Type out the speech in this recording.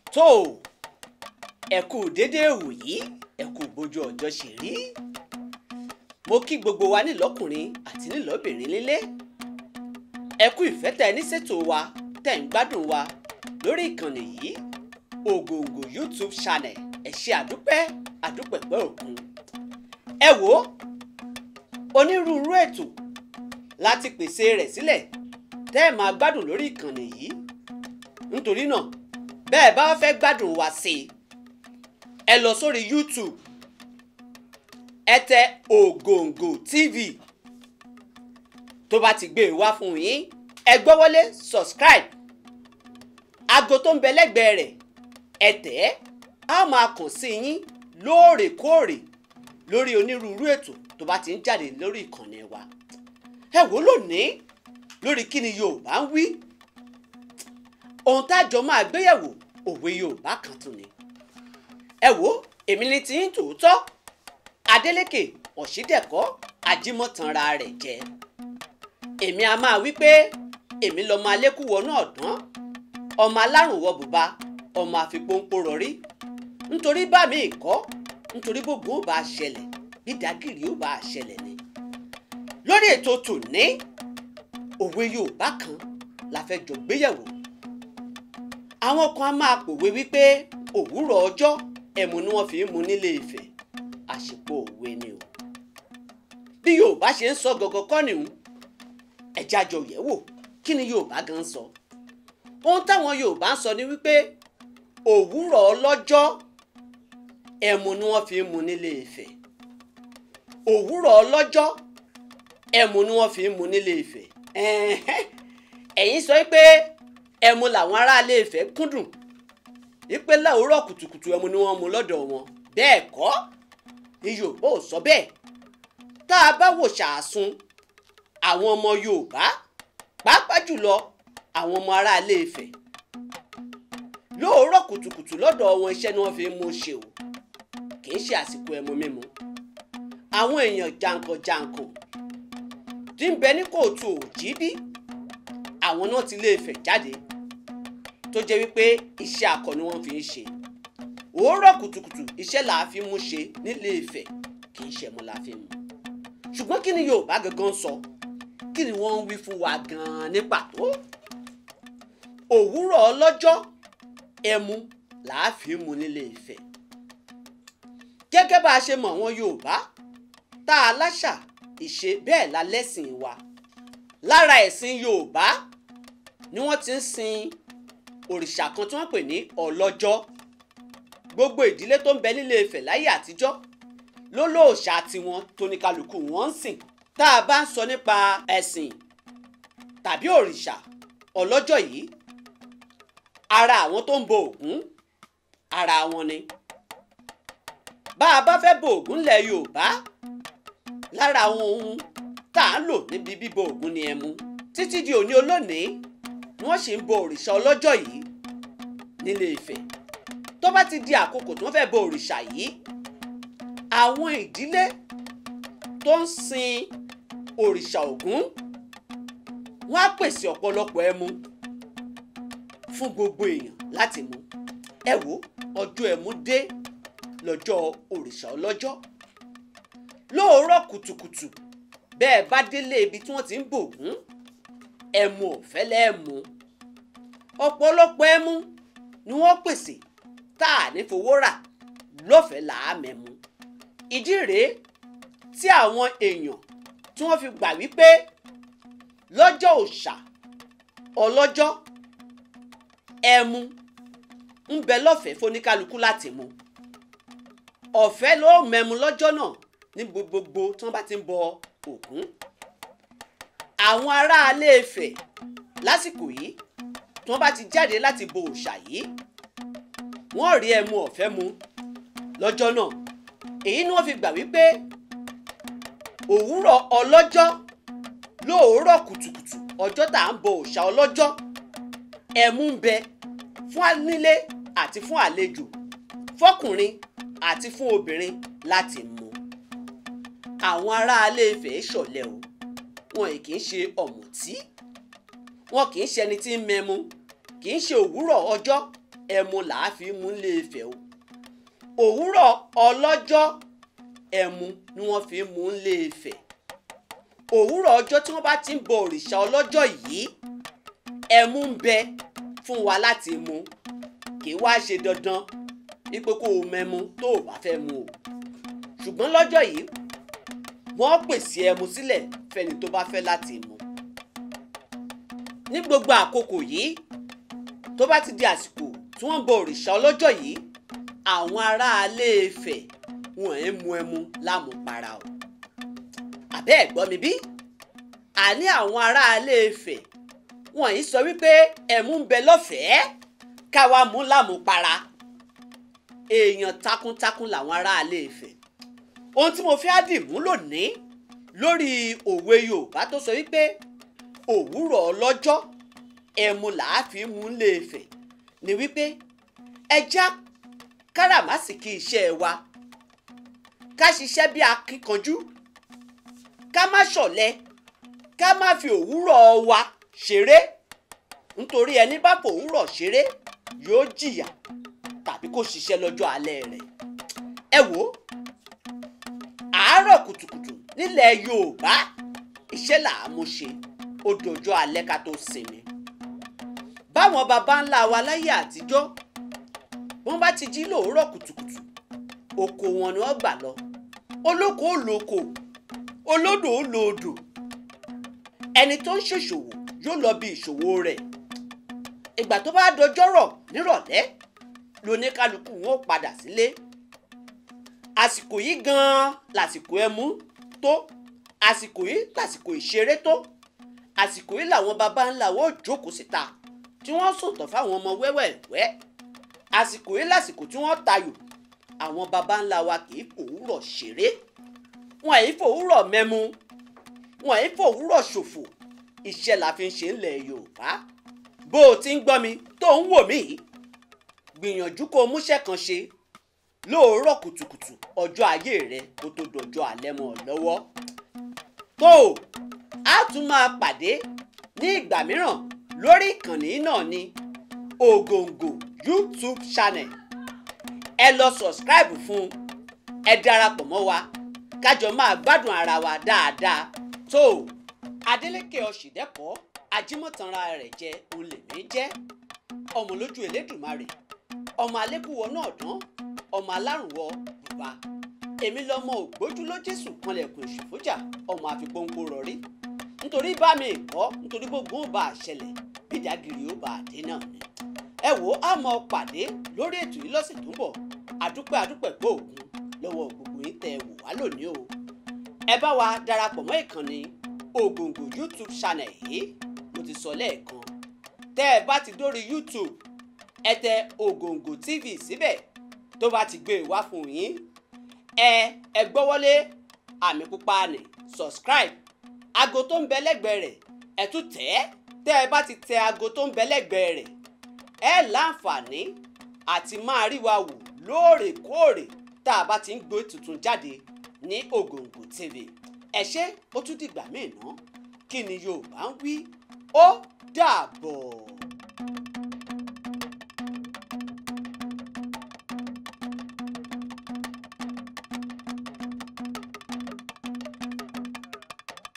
tó ẹ kú déédéé wòyí ẹ kú bójú ọjọ́ ṣe rí mo kí gbogbo wa nílọ́kùnrin àti nílọ́bìnrin nílé ẹ kú ìfẹ́ tẹ ní ṣètò wa tẹ̀ ń gbádùn wa lórí ìkànnì yìí ògòǹgò youtube channel ẹ ṣe àdúpẹ́ àdúpẹ̀pẹ́ òkun ẹ wò ó onírúurú ètò láti pèsè rẹ̀ sílẹ̀ tẹ́ ẹ máa gbádùn lórí ìkànnì yìí nítorí náà bẹ́ẹ̀ bá fẹ́ gbádùn wa sí i ẹ lọ sórí youtube ẹ tẹ ògòǹgò tv tó bá ti gbé e wá fún yín ẹ gbọ́ wọlé subscribe aago tó ń bẹ lẹ́gbẹ̀ẹ́ rẹ̀ ẹ tẹ̀ ẹ́ á máa kàn sí yín lóòrèkóòrè lórí onírúurú ètò tó bá ti ń jáde lórí ìkànnì wa ẹ wò lónìí lórí kí ni yorùbá ń wí ohun tá a jọ máa gbéyẹ̀wò òwe yorùbá kan tún ni ẹ wò èmi ni tí ń tòótọ́ Adélékè Ọ̀ṣídẹ̀kọ́ Ajímọ̀tanra rẹ̀ jẹ́ èmi a máa wí pé èmi lọ́mọ alékúwọ náà dán ọmọ alárùn wọ bùbá ọmọ àfipónpó rọrí nítorí bá mi kọ́ nítorí gbogbo ó bá a ṣẹlẹ̀ bí dàgìrì ó bá a ṣẹlẹ̀ ni lórí ètò tòní òwe Yorùbá kan la fẹ́ jọ gbéyẹ̀wò àwọn kan á máa pòwe wípé òwúrọ̀ ọjọ́ ẹ̀mú ni wọ́n fi ń mu nílé Ifẹ̀ àṣepọ̀ òwe ni o bí Yorùbá ṣe ń sọ gọgọ kọ́ nìhun ẹ̀já jọ yẹ̀ wò kí ni Yorùbá gan sọ ohun táwọn Yorùbá ń sọ ni wípé òwúrọ̀ ọlọ́jọ́ ẹ̀mú ni wọ́n fi ń mu nílé Ifẹ̀ òwúrọ̀ ọlọ́jọ́ ẹ̀mú ni wọ́n fi ń mu nílé Ifẹ̀ ẹ̀yin sọ pé ẹ̀mú làwọn aráalé Ifẹ̀ kúndùn wípé láòórọ̀ kùtùkùtù ẹ̀mú ni wọ́n mu lọ́dọ̀ wọn bẹ́ẹ̀ kọ́ ni Yorùbá ò sọ bẹ́ẹ̀ tá a bá wò ṣàásùn àwọn ọmọ Yorùbá pàápàá jùlọ àwọn ọmọ aráalé Ifẹ̀ lóòórọ̀ kùtùkùtù lọ́dọ̀ wọn iṣẹ́ ni wọ́n fi ń mú ṣe o kì í ṣe àsìkò ẹmu mímu àwọn èèyàn jàǹkànjàǹkàn tí ń bẹ ní kóòtù òjìbí àwọn náà ti lé Ifẹ̀ jáde tó jẹ́ wípé iṣẹ́ akọ ni wọ́n fi ń ṣe òórọ̀ kùtùkùtù iṣẹ́ là á fi mú ṣe nílé Ifẹ̀ kì í ṣe ẹmu la fi mú ṣùgbọ́n kí ni Yorùbá gangan sọ kí ni wọ́n ń wí fún wa gan-an ní pàtó òwúrọ̀ ọlọ́jọ́ ẹmu là á fi mú nílé Ifẹ̀ gẹ́gẹ́ bá a ṣe mọ̀ wọn Yorùbá tá a láṣà ìṣe bẹ́ẹ̀ la lẹ́sìn wa lára ẹ̀sìn Yorùbá ni wọ́n ti ń sin òrìṣà kan tí wọ́n pè ní ọlọ́jọ́ gbogbo ìdílé tó ń bẹ nílé Ifẹ̀ láyé àtijọ́ ló lóòṣà tiwọn tóníkàlùkù wọn ń sìn tá a bá ń sọ nípa ẹ̀sìn tàbí òrìṣà ọlọ́jọ́ yìí ara àwọn tó ń bọ Ògún ara wọn ni bá a bá fẹ́ bọ Ògún lẹ̀ Yorùbá lára àwọn ohun tá a ń lò níbi bíbọ Ògún ni ẹmu títí di òní olónìí ni wọ́n sì ń bọ òrìṣà ọlọ́jọ́ yìí nílé Ifẹ̀ tó bá ti di àkókò tí wọ́n fẹ́ bọ òrìṣà yìí àwọn ìdílé tó ń sin òrìṣà Ògún wọ́n á pèsè ọ̀pọ̀lọpọ̀ ẹmu fún gbogbo èèyàn láti mu ẹ wo ọjọ́ ẹmu dé lọ́jọ́ òrìṣà ọlọ́jọ́ lóòrọ̀ kùtùkùtù bẹ́ẹ̀ bá délé ibi tí wọ́n ti ń bògún ẹmu ọ̀fẹ́ lẹ́ẹ̀mú ọ̀pọ̀lọpọ̀ ẹmu ni wọ́n pèsè tá a ní fowó rà lọ́fẹ̀ẹ́ làá mẹ́mu ìdí rèé tí àwọn èèyàn tí wọ́n fi gbà wípé lọ́jọ́ òòṣà ọlọ́jọ́ ẹmu ń bẹ lọ́fẹ̀ẹ́ fóníkálukú láti mu ọ̀fẹ́ ló mẹ́mu lọ́jọ́ náà ní gbogbo tí wọ́n bá ti ń bọ Ògún àwọn aráalé Ifẹ̀ lásìkò yìí tí wọ́n bá ti jáde láti bo òòṣà yìí wọ́n rí ẹmu ọ̀fẹ́ mu lọ́jọ́ náà èyí ni wọ́n fi gbà wípé òwúrọ̀ ọlọ́jọ́ lóòórọ̀ kùtùkùtù ọjọ́ tá à ń bọ òòṣà ọlọ́jọ́ ẹmu ń bẹ fún anílé àti fún àlejò fọkùnrin àti fún obìnrin láti mu àwọn aráalé Ifẹ̀ ṣọ̀lẹ o wọn kì í ṣe ọ̀mùtí wọn kì í ṣe ẹni tí ń mẹmu kì í ṣe òwúrọ̀ ọjọ́ ẹmu làá fi mú lé Ifẹ̀ o òwúrọ̀ ọlọ́jọ́ ẹmu ni wọ́n fi mú lé Ifẹ̀ òwúrọ̀ ọjọ́ tí wọ́n bá ti ń bọ òrìṣà ọlọ́jọ́ yìí ẹmu ń bẹ fún wa láti mu kì í wá ṣe dandan wípé kó o mẹ́mu tó o bá fẹ́ mu o ṣùgbọ́n lọ́jọ́ yìí wọ́n pèsè ẹmu sílẹ̀ fẹ́ni tó bá fẹ́ láti mu ní gbogbo àkókò yìí tó bá ti di àsìkò tí wọ́n bọ òrìṣà ọlọ́jọ́ yìí àwọn aráalé Ifẹ̀ wọn ẹ̀ mu ẹmu lámùpara o àbẹ́ ẹ̀ gbọ́ mi bí àní àwọn aráalé Ifẹ̀ wọn yìí sọ wípé ẹmu ń bẹ lọ́fẹ̀ẹ́ káwa mú lámùpara èèyàn takuntakun làwọn aráalé Ifẹ̀ ohun tí mo fi á dì mú lónìí lórí òwe Yorùbá tó sọ wípé òwúrọ̀ ọlọ́jọ́ ẹmu làá fi mú lé Ifẹ̀ ni wípé ẹja káràmásìkí iṣẹ́ wa ká ṣiṣẹ́ bí akíkanjú ká má ṣọ̀lẹ ká má fi òwúrọ̀ wa ṣeré nítorí ẹni bá fòwúrọ̀ ṣeré yóò jìyà tàbí kó ṣiṣẹ́ lọ́jọ́ alẹ́ rẹ̀ ẹ wò ó àárọ̀ kùtùkùtù nílẹ̀ Yorùbá iṣẹ́ làá mú ṣe ó dọjọ́ alẹ́ ká tó sinmi báwọn baba ńlá wa láyé àtijọ́ wọ́n bá ti jí lóòórọ̀ kùtùkùtù oko wọn ni wọ́n gbà lọ olóko ó lóko olódò ó lódò ẹni tó ń ṣèṣòwò yóò lọ bí ìṣòwò rẹ̀ ìgbà tó bá dọjọ́rọ̀ nírọ̀lẹ́ lóníkálukú wọn ó padà sílé àsìkò yìí gan-an lásìkò ẹmu tó àsìkò yìí lásìkò ìṣeré tó àsìkò yìí làwọn baba ńlá wọn ò jókòó síta tí wọ́n sòtọ̀ fáwọn ọmọ wẹ́wẹ́wẹ́ àsìkò yìí lásìkò tí wọ́n tayò àwọn baba ńlá wa kì í fòwúrọ̀ ṣeré wọn èyí fòwúrọ̀ mẹ́mu wọn èyí fòwúrọ̀ ṣòfò iṣẹ́ la fi ń ṣe ńlẹ̀ Yorùbá bó o ti ń gbọ́ mi tó ń wò mí gbìyànjú kó o múṣẹ́ kan ṣe lóòórọ̀ kùtùkùtù ọjọ́ ayé rẹ kó tó dọjọ́ alẹ́ mọ́ ọ lọ́wọ́ tó o á tún máa pàdé ní ìgbà mìíràn lórí ìkànnì náà ní Ògòǹgò YouTube channel ẹ lọ subscribe fún ẹ darapọ̀ mọ́ wa kájọ máa gbádùn ara wa dáadáa tó o Adeleke Ọ̀ṣìndẹ́kọ̀ ajímọ̀tánra rẹ̀ jẹ́ olèmí jẹ́ ọmọ lójú Elédùmarè ọmọ alẹ́kùwọ̀ náà dán ọmọ alárùnwọ̀ bùbá èmi lọmọ ògbójúló Jésù kanlẹ̀kùn ìṣòfójà ọmọ àfipónpó rọrí nítorí bá mi kọ́ nítorí gbogbo ó bá a ṣẹlẹ̀ bídàgìrì ó bá a dé náà ni. ẹ wo a mọ pàdé lórí ètò yìí lọ́sẹ̀ tó ń bọ̀ àdúpẹ́ àdúpẹ́ gbóògùn lọ́wọ́ gbogbo yín tẹ́ ẹ wò wá lónìí o. ẹ bá wa darapọ̀ mọ́ ìkànnì Ògòǹgò YouTube channel yìí mo ti sọ lẹ́ẹ̀kan tẹ́ ẹ bá ti dórí YouTube ẹ tẹ Ògòǹgò TV síbẹ̀ tó bá ti gbé e wá fún yín ẹ ẹ gbọ́wọ́lé àmì pupa ní subscribe aago tó ń bẹ lẹ́gbẹ̀ẹ́ rẹ̀ ẹ tún tẹ̀ ẹ́ tẹ́ ẹ bá ti tẹ aago tó ń bẹ lẹ́gbẹ̀ẹ́ rẹ̀ ẹ láǹfààní àti máa rí wa wò lóòrèkóòrè tá a bá ti ń gbé tuntun jáde ní Ògòǹgò TV ẹ ṣé ó tún dìgbà míì ná kí ni Yorùbá ń wí ó dàbọ̀.